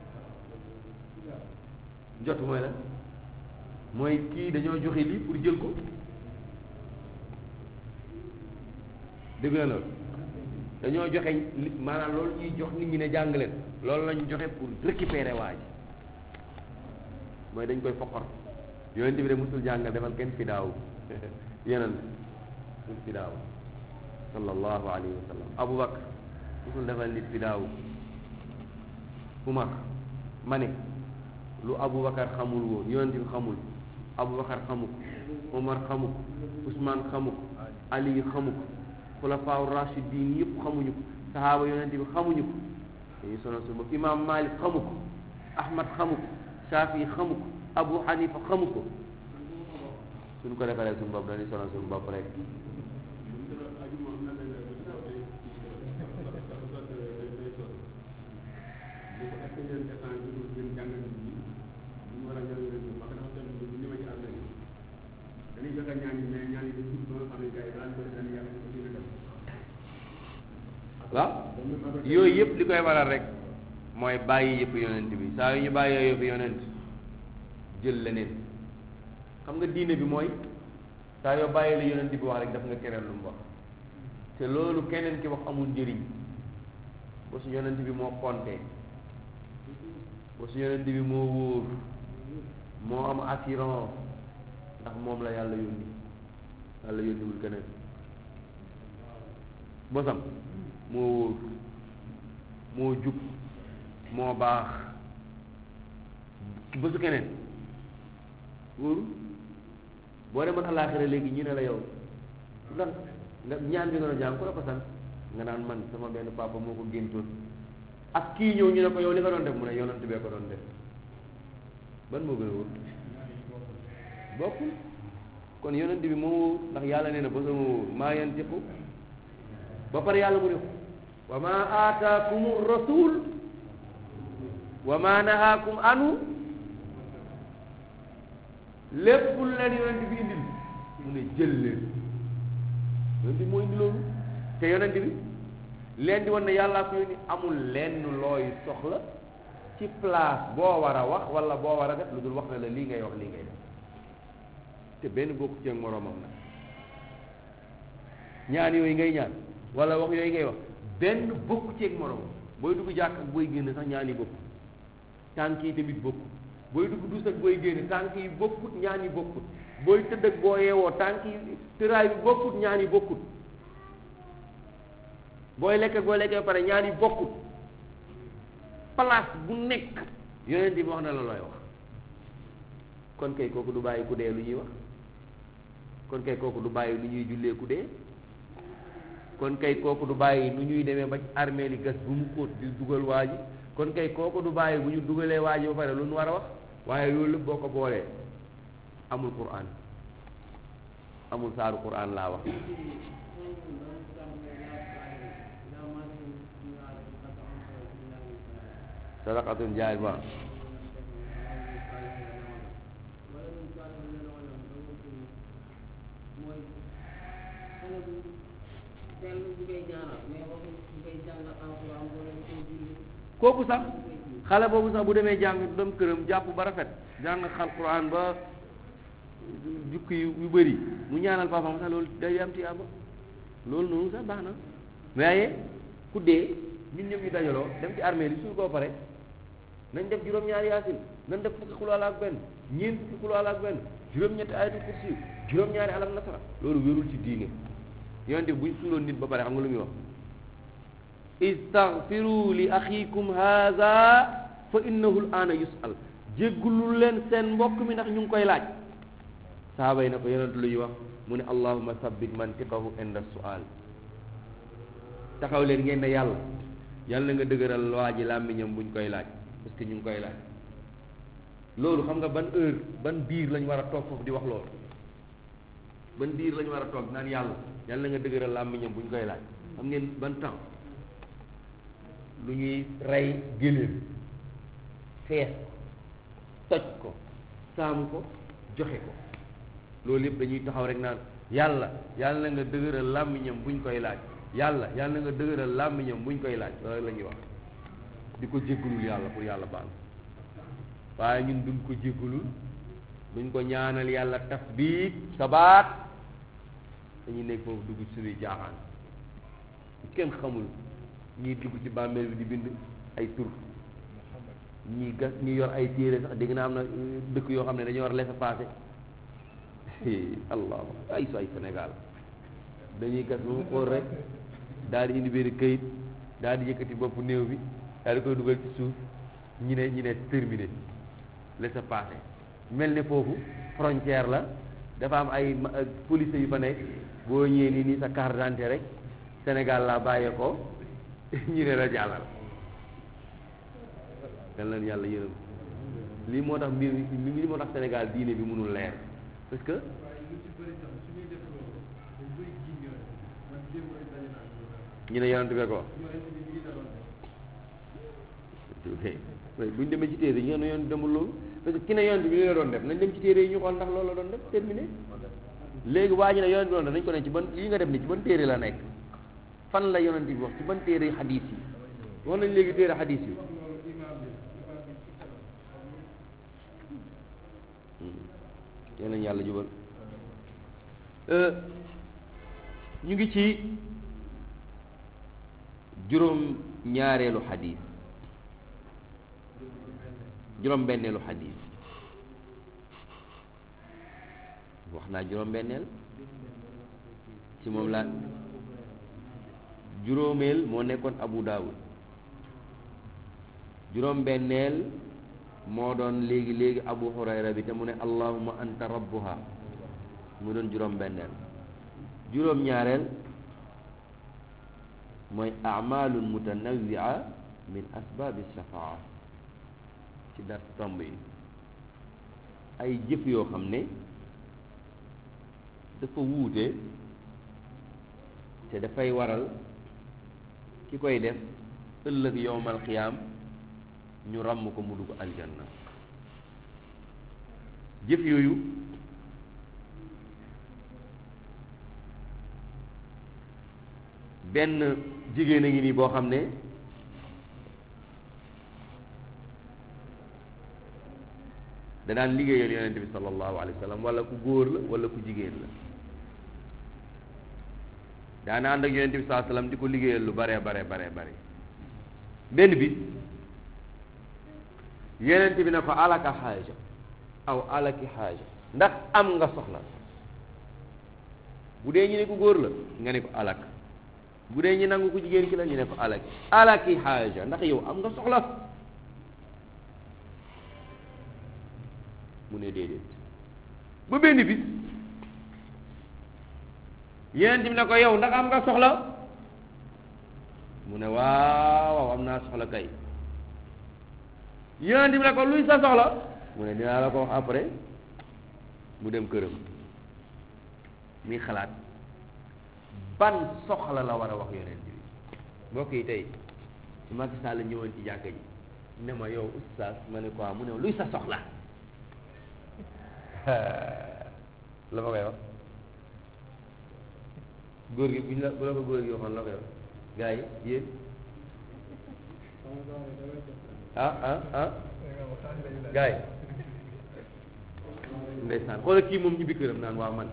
jot mooy la mooy kii dañoo joxe lii pour jël ko dégg na loolu dañoo joxe li maanaam loolu ñuy jox nit ñi ne jàng leen loolu lañu joxe pour récupérer waa ji mooy dañ koy foqor yonent bi de musul jàngal defal kenn fidaaw yeneen musul fidaaw sallallahu alayhi wa sallam Abu Bakar musul defal nit fidaaw Umar ma ne lu Abu Bakar xamul woon yonent bi xamul Abu Bakar xamu ko Umar xamu ko Ousmane xamu ko Ali xamu ko xulafaaw rashidin yëpp xamuñu ko sahaaba yonente bi xamuñu ko dañuy sonal suñu bopp imam malik xamu ko ahmad xamu ko shafi xamu ko abu hanifa xamu ko suñ ko defaree suñu bopp dañuy sonal suñu bopp rek waaw yooyu yëpp li koy waral rek mooy bàyyi yëpp yonent bi saa yu ñu bàyyee yëpp yonent jël leneen xam nga diine bi mooy saa yoo bàyyi la yonent bi wax rek daf nga keneen lu mu wax te loolu keneen ki wax amul njëriñ ba su yonent bi moo compté ba su yonent bi moo wóor moo am assurance ndax moom la yàlla yónni yàlla yónniwul keneen bosam moo wóor moo jub moo baax bésu keneen wóoru boo demoon àllaaxira léegi ñu ne la yow lan nga ñaan bi nga doon jàng ku la ko sant nga naan man sama benn papa moo ko géntoon ak kii ñëw ñu ne ko yow li nga doon def mu ne yonent bee ko doon def ban moo gën a wóor bokkul kon yonent bi moo wóor ndax yàlla nee na ba sama wóor maa yantiqu ba pare yàlla mu ne ko wa ma aataakum rasul wa ma nahaakum anu lépp lu leen yonent bi indil mu ne jël leen yonent bi moo indi loolu te yonent bi leen di wan ne yàllaa ko yónni amul lenn looy soxla ci place boo war a wax wala boo war a def lu dul wax ne la lii ngay wax lii ngay def te benn bokku ci ak moroomam nag ñaan yooyu ngay ñaan wala wax yooyu ngay wax benn bokku ci ak moroomam booy dugg jàkk ak booy génn sax ñaan yi bokku tànk yi tamit bokku booy dugg dus ak booy génn tànk yi bokkut ñaan yi bokkut booy tëdd ak boo yeewoo tànk yi tëraay bi bokkut ñaan yi bokkut booy lekk ak booy lekkee ba pare ñaan yi bokkut place bu nekk yonent bi wax na la looy wax kon kay kooku du bàyyi ku dee lu ñuy wax kon kay kooku du bàyyi lu ñuy jullee ku dee kon kay kooku du bàyyi nu ñuy demee ba armée li gas bu mu xóot di dugal waa ji kon kay kooku du bàyyi bu ñu dugalee waa ji ba pare lu ñu war a wax waaye loolu lépp boo ko boolee amul quran amul saaru quran laa wax sadaqatun jaay ba kooku sax xale boobu sax bu demee jàng dem këram jàpp ba rafet jàng xal quran ba jukki yu bëri mu ñaanal papaam sax loolu day am tiyaaba loolu noonu sax baax na waaye ku dee ñun ñëpp ñu dajaloo dem ci armée li suul koo pare nañ def juróom-ñaari yaasin nañ def fukki xulaala ak benn ñeent fukki xulaala ak benn juróom-ñetti ayatul kursi juróom-ñaari alam nasara loolu wérul ci diine yonente buñ suuloon nit ba pare xam nga lu muy wax istaghfiru li axikum haza fa innahu l ana yusal jéggulu leen seen mbokk mi ndax ñu ngi koy laaj saaba yi na ko yonent lu ñuy wax mu ne allahuma sabbit mantiqahu inda sual taxaw leen ngeen ne yàlla yàlla na nga dëgëral waa ji làmmiñam buñ koy laaj parce que ñu ngi koy laaj loolu xam nga ban heure ban biir lañ war a toog foofu di wax loolu ban biir lañ war a toog naan yàlla yàlla na nga dëgëral làmmiñam buñ koy laaj xam ngeen ban temps lu ñuy rey géléem fees toj ko saam ko joxe ko loolu yëpp dañuy taxaw rek naan yàlla yàlla na nga dëgëral làmmiñam buñ koy laaj yàlla yàlla na nga dëgëral làmmiñam buñ koy laaj loolu la ñuy wax di ko jéggalul yàlla pour yàlla baal waaye ñun duñ ko jéggalul duñ ko ñaanal yàlla tasbiit sabaat dañuy nekk foofu dugg ci suñuy jaaxaan kenn xamul ñii dugg ci bàmmeel bi di bind ay tur ñii gas ñi yor ay téere sax dégg naa am na dëkk yoo xam ne dañoo war laisser-passer allah ay su ay Sénégal dañuy gas ba mu xool rek daal di indi benn këyit daal di yëkkati bopp néew bi daal di koy dugal ci suuf ñi ne ñi ne terminé laisser-passer mel ne foofu frontière la dafa am ay police yu fa nekk boo ñëwee nii nii sa carte d'identité rek Sénégal laa bàyyee ko ñu ne la jàllal yal na yàlla yërëm lii moo tax mbir mi lii moo tax Sénégal diine bi mënul leer parce que ñu ne yonent bee ko wax buñ demee ci téere yi ñu ne yonent demul loolu parce que ki ne yonent bi li la doon def nañ dem ci téere yi ñu xool ndax loolu la doon def terminé léegi waa ji ne yonent bi doon def nañ ko ne ci ban lii nga def ni ci ban téere la nekk fan la yonent bi wax ci ban téere xadiis yi wax nañ léegi téere xadiis yi yal nañu yàlla jubal ñu ngi ci juróom ñaareelu xadiis juróom benneelu xadiis wax naa juróom benneel ci moom laa juróomeel moo nekkoon abu daawud juróom benneel moo doon léegi léegi abu hurayra bi te mu ne allahuma anta rabbuha mu doon juróom benneel juróom ñaareel mooy amalun mutanawia min asbaabi shafaa dar tomb yi ay jëf yoo xam ne dafa wuute te dafay waral ki koy def ëllëg yowmal xiyaam ñu ràmm ko mu dugg aljanna jëf yooyu benn jigéen a ngi nii boo xam ne da daan liggéeyal yonente bi sallallahu alayhi wa sallam wala ku góor la wala ku jigéen la daana ànd ak yonente bi sallallahu alayhi wa sallam di ko liggéeyal lu bare bare bare bare benn bi yonente bi ne ko alaka xaaja aw alaki xaaja ndax am nga soxla bu dee ñu ne ko góor la nga ne ko alak bu dee ñu nangu ko jigéen ki la ñu ne ko alaki alaki xaaja ndax yow am nga soxla mu ne déedéet ba benn bis yeneen bi ne ko yow ndax am nga soxla mu ne waaw waaw am naa soxla kay yeneen bi ne ko luy sa soxla mu ne dinaa la ko wax après mu dem këram muy xalaat ban soxla la war a wax yeneen bi mbokk yi tey su Macky Sall la ñëwoon ci jàkka ji ne ma yow oustaz ma ne ko mu ne luy sa soxla la ma koy wax góor gi bu ñu la bu la ko góor gi waxoon la koy wax gars yi yéen ah ah ah gars yi ndeysaan xoolal kii moom ñibbi këram naan waaw man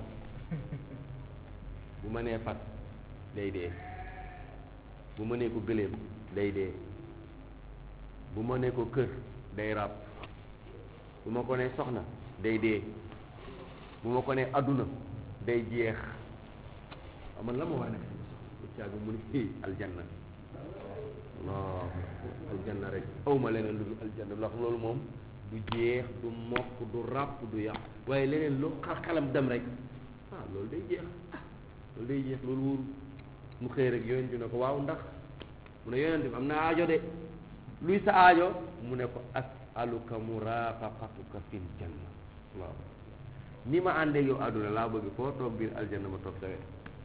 bu ma nee fat day dee bu ma nee ko gëléem day dee bu ma nee ko kër day ràbb bu ma ko nee soxna day dee bu ma ko nee adduna day jeex aman la ma war a def bu caagu mu ne aljanna non aljanna rek awma leneen lu dul aljanna ndax loolu moom du jeex du mokk du ràpp du yàqu waaye leneen lu xar xalam dem rek ah loolu day jeex ah loolu day jeex loolu wóoru mu xëy rek yonent bi ne ko waaw ndax mu ne yonent bi am na aajo de luy sa aajo mu ne ko asaluka murafaqatuka fil janna waaw ni ma àndee yow àdduna laa bëgg foo toog biir aljanna ma toog sa wet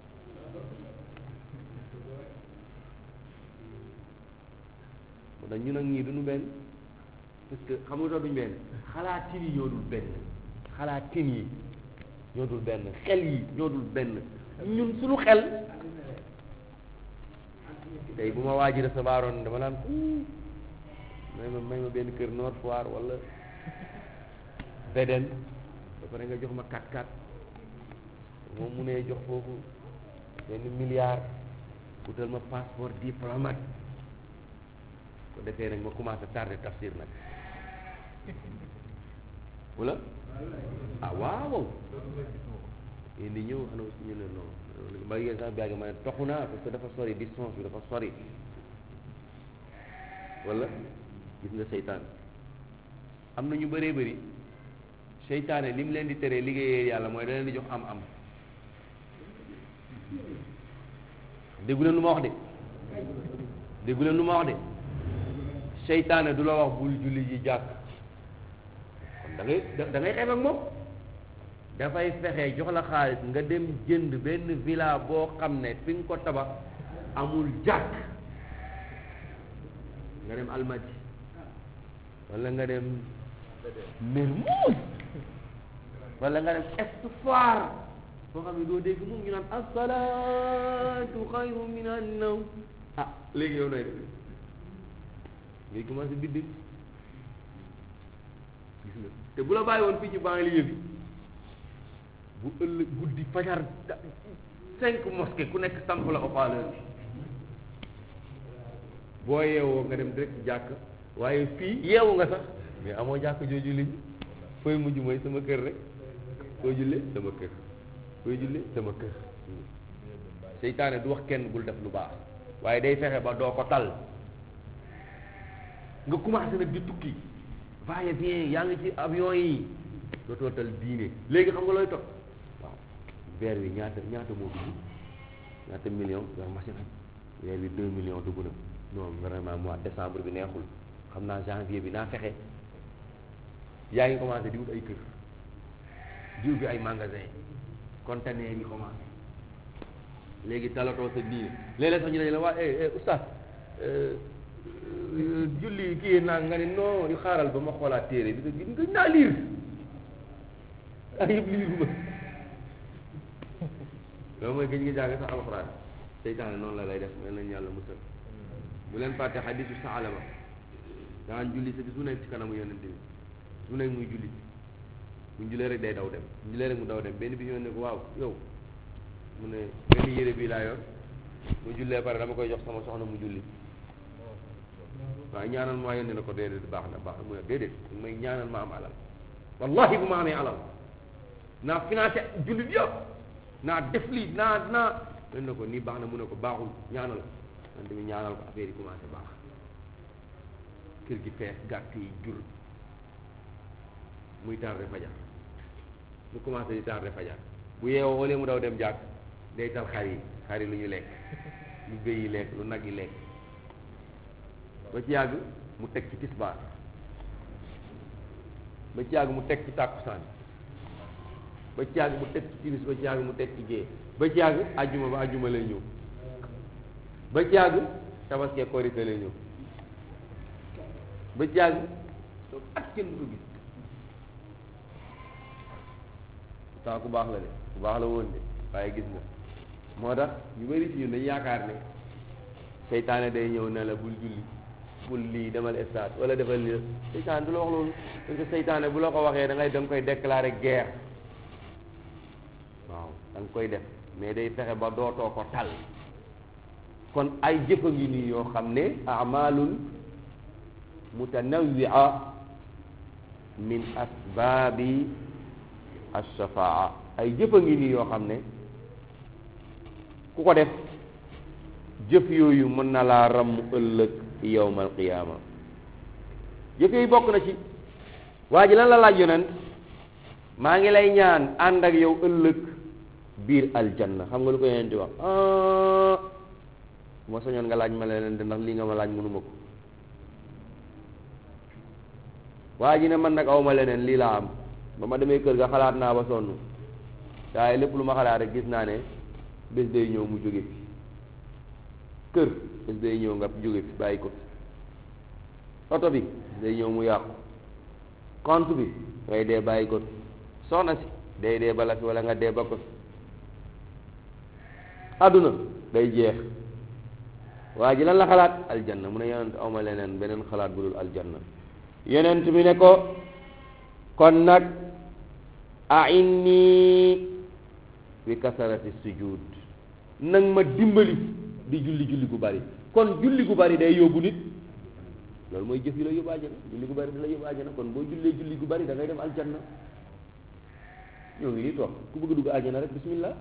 moo tax ñun ak ñii duñu benn parce que xam nga tax duñu benn xalaatin yi ñoo dul benn xalaatin yi ñoo dul benn xel yi ñoo dul benn ñun suñu xel tey bu ma waaji recevoir oon dama naan may ma may ma benn kër Nord Foire wala Védène ba pare nga jox ma 4-4 moom mu ne jox foofu benn milliard utal ma passeport diplomate ko defee nag ma commencé tardé tafsir nag wala ah waaw yéen di ñëw xanaa aussi ñu ne non ba yéen sax biagi ma ne toxu naa parce que dafa sori distance bi dafa sori wala gis nga seytaan am na ñu bëree bëri seytaane li mu leen di teree liggéeyee yàlla mooy da leen di jox am am déggu leen lu ma wax de déggu leen lu ma wax de seytaane du la wax bul julli ji jàkk kon da ngay da ngay xeeb ak moom dafay fexe jox la xaalis nga dem jënd benn villa boo xam ne fi nga ko tabax amul jàkk nga dem almadi wala nga dem Mermoz wala nga dem Est Foire boo xam ne doo dégg moom ñu naan asalaatu xayru min an-nawm ah léegi yow nooy def ngay commencé bidd gis nga te bu la bàyyi woon fii ci banlieue bi bu ëllëg guddi fajar cinq mosquées ku nekk samp la haut-parleur bi boo yeewoo nga dem direct jàkk waaye fii yeewu nga sax mais amoo jàkk jooju liñ fooy mujj mooy sama kër rek foo julle sama kër fooy julle sama kër seytaane du wax kenn bul def lu baax waaye day fexe ba doo ko tal nga commencé nag di tukki va et vient yaa ngi ci avion yi dootoo tal diine léegi xam nga looy topp waaw weer wi ñaata ñaata moo dugg ñaata million yor machine am weer wi deux millions dugg na non vraiment mois décembre bi neexul xam naa janvier bi naa fexe yaa ngi commencé di wut ay kër di ubbi ay magasin conteneur yi commencé léegi talatoo sa diine léeg-léeg sax ñu ne la waa eh eh oustaz julli kii naa nga ne non yu xaaral ba ma xoolaat téere bi nga nga naa liir ah yëpp liir ma loolu mooy gëj nga jàng sax alxuraan seytaane noonu la lay def mel nañ yàlla musal bu leen fàtte xadisu saalama daan julli sa bis mu nekk ci kanamu yonente bi mu nekk muy julli bu jullee rek day daw dem bu jullee rek mu daw dem benn bi ñëw ne ko waaw yow mu ne benn yére bii laa yor mu jullee pare dama koy jox sama soxna mu julli waaye ñaanal ma yónnee na ko déedéet baax na baax na mu ne déedéet may ñaanal ma am alal wallahi bu ma amee alal naa financé jullit yëpp naa def lii naa naa len na ko nii baax na mu ne ko baaxul ñaanal man tamit ñaanal ko affaire yi commencé baax kër gi fees gàtt yi jur muy tardé fajar mu commencé di tardé fajar bu yeewoo wala mu daw dem jàkk day tal xar yi xar yi lu ñu lekk lu bëy yi lekk lu nag yi lekk ba ci yàgg mu teg ci tisbaar ba ci yàgg mu teg ci tàkkusaan ba ci yàgg mu teg ci timis ba ci yàgg mu teg ci gée ba ci yàgg ajjuma ba ajjuma lay ñëw ba ci yàgg tabaskee korite lay ñëw ba ci yàgg ak kenn du ko gis saa ku baax la de ku baax la woon de waaye gis nga moo tax ñu bari ci ñun dañu yaakaar ne seytaane day ñëw ne la bul julli bul lii demal stade wala defal lii seytaane du la wax loolu parce que seytaane bu la ko waxee da ngay da nga koy déclarer guerre waaw da nga koy def mais day fexe ba dootoo ko tal kon ay jëfa ngi nii yoo xam ne amalun mutanawwia min asbaabi alshafaa ay jëfa ngi nii yoo xam ne ku ko def jëf yooyu mën na laa ramm ëllëg yowmal qiyaama jëf yooyu bokk na ci waa ji lan la laaj yonent maa ngi lay ñaan ànd ak yow ëllëg biir aljanna xam nga lu ko yonent di wax bu ma soñoon nga laaj ma leneen de ndax lii nga ma laaj mënuma ko waa ji ne man nag awma leneen lii laa am ba ma demee kër ga xalaat naa ba sonn waaye lépp lu ma xalaat rek gis naa ne bés day ñëw mu jóge fi kër bés day ñëw nga jóge fi bàyyi ko oto bi day ñëw mu yàqu compte bi ngay dee bàyyi ko soxna si day dee bala fi wala nga dee ba ko àdduna day jeex waa ji lan la xalaat aljanna mu ne yonent awma leneen beneen xalaat bu dul aljanna yonent bi ne ko kon nag ainni bi kasarati sujud nag ma dimbali di julli julli gu bari kon julli gu bari day yóbbu nit loolu mooy jëf yi la yóbbu àjjana julli gu bari da la yóbbu àjjana kon boo jullee julli gu bari da ngay dem aljanna ñoo ngi nii toog ku bëgg a dugg àjjana rek bismillah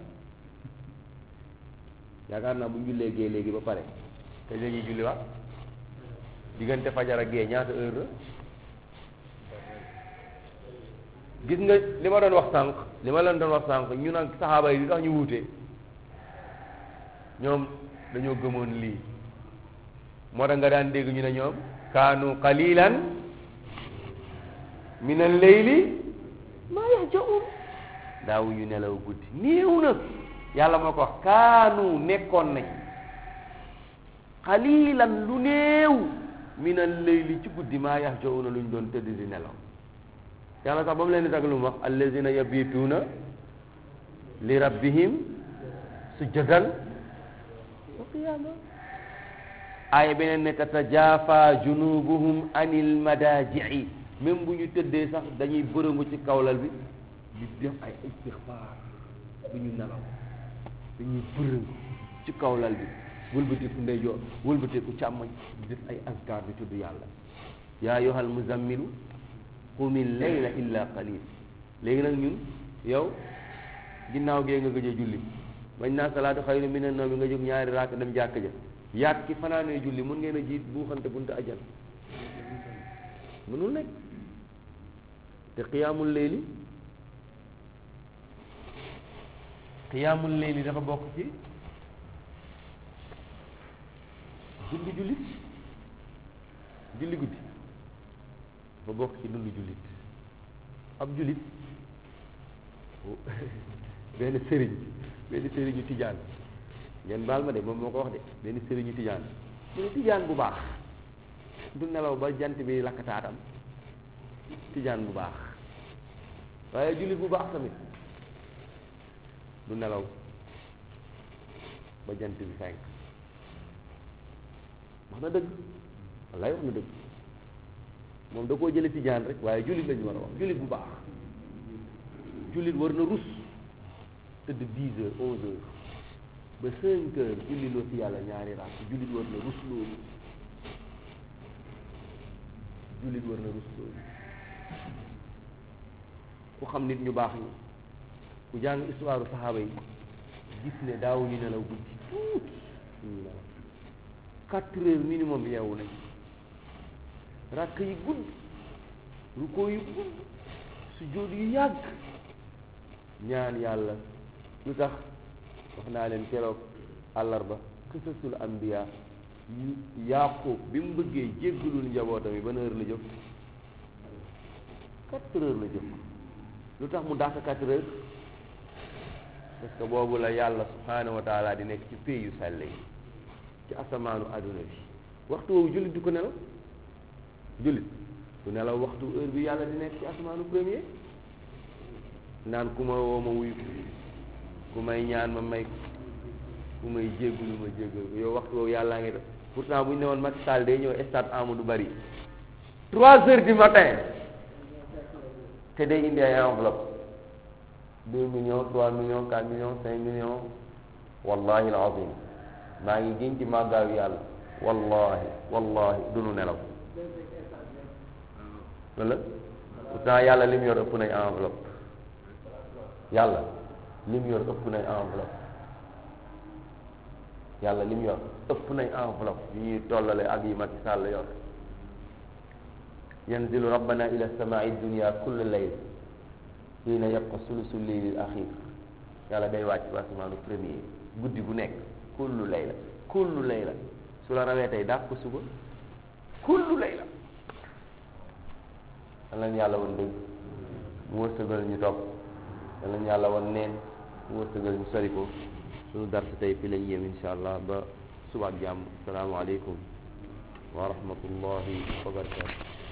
yaakaar naa bu ñu jullee gée léegi ba pare te la ñuy julli waat diggante fajar ak gée ñaata heure la gis nga li ma doon wax sànq li ma leen doon wax sànq ñu nag saxaaba yi li tax ñu wuute ñoom dañoo gëmoon lii moo tax nga daan dégg ñu ne ñoom kaanu qalilan min al-layli maa yahjaun daawuñu nelaw guddi néew na yàlla moo ko wax kaanu nekkoon nañ qalilan lu néew min al-layli ci guddi maa yahjauna luñ doon tëdd di nelaw yàlla sax ba mu leen di tag lu mu wax allazina yabituuna li rabbihim sujjadan wa qiyaama aaya beneen ne tatajafa junubuhum anil madaaji'i même bu ñu tëddee sax dañuy bërëngu ci kawlal bi di def ay istixfaar bu ñu nelaw dañuy bërëngu ci kawlal bi wëlbateeku ndeyjoor wëlbateeku càmmoñ di def ay azkar di tudd yàlla yaa ayyuhal muzammilu qumil layla illa qalil léegi nag ñun yow ginnaaw gee nga gëj a julli bañ naa salaatu xayru mina nawmi nga jóg ñaari raaka dem jàkk ja yaat ki fanaanee julli mun ngeen a jiit buuxante buntu ajal mënul nekk te qiyaamul layli qiyaamul layli dafa bokk ci dundu jullit julli guddi dafa bokk ci dundu jullit ab jullit benn sëriñ benn sëriñu tijaan ngeen baal ma de moom moo ko wax de benn sëriñu tijaan mu ne tijaan bu baax du nelaw ba jant bi lakkataatam tijaan bu baax waaye jullit bu baax tamit du nelaw ba jant bi fenk wax na dëgg wallaay wax na dëgg moom da koo jële tijaan rek waaye jullit lañu war a wax jullit bu baax jullit war na rus tëdd dix heures onze heures ba cinq heures julli loo ci yàlla ñaari raak jullit war na rus loolu jullit war na rus loolu ku xam nit ñu baax ñi ku jàng histoire saxaaba yi gis ne daawuñu nelaw guddi tuuti ñu nelaw quatre heures minimum yeewu nañ rakk yi gudd rukkoo yu gudd sujjóot yu yàgg ñaan yàlla lu tax wax naa leen keroog àllarba qisasul anbiya yu yaqub bi mu bëggee jéggalul njabootam yi ban heure la jóg quatre heures la jóg lu tax mu dàq quatre heures parce que boobu la yàlla subhanahu wa taala di nekk ci pays yu sell yi ci asamaanu adduna bi waxtu woowu jullit du ko nelaw jullit du nelaw waxtu heure bi yàlla di nekk ci asamaanu premier naan ku ma woo ma wuyu ko ku may ñaan ma may ko ku may jéggulu ma jéggal ko yow waxtu woowu yàllaa ngi def pourtant bu ñu ne woon Macky Sall day ñëw stade Amadou Barry trois heures du matin te day indi ay enveloppe deux millions trois millions quatre millions cinq millions wallahi alazim maa ngi giñ ci màggaayu yàlla wallahi wallahi dunu nelaw wala pourtant yàlla lim yor ëpp nañ enveloppe yàlla lim yor ëpp nañ enveloppe yàlla lim yor ëpp nañ enveloppe yu ñuy tollale ak yi Macky Sall yor yanzilu rabbana ila samai dunia kulle layl hiina yabqa sulusu leylil axir yàlla day wàcc ba asamaanu premier guddi gu nekk kullu layla kullu layla su la rawee tey dàq ko suba kullu layla yal nañu yàlla woon dëgg mu wërsëgal ñu topp yal nañu yàlla woon neen mu wërsëgal ñu sori ko suñu dars tey fi lañ yem insha allah ba suba ak jàmm asalaamaaleykum wa rahmatullahi wa barakatu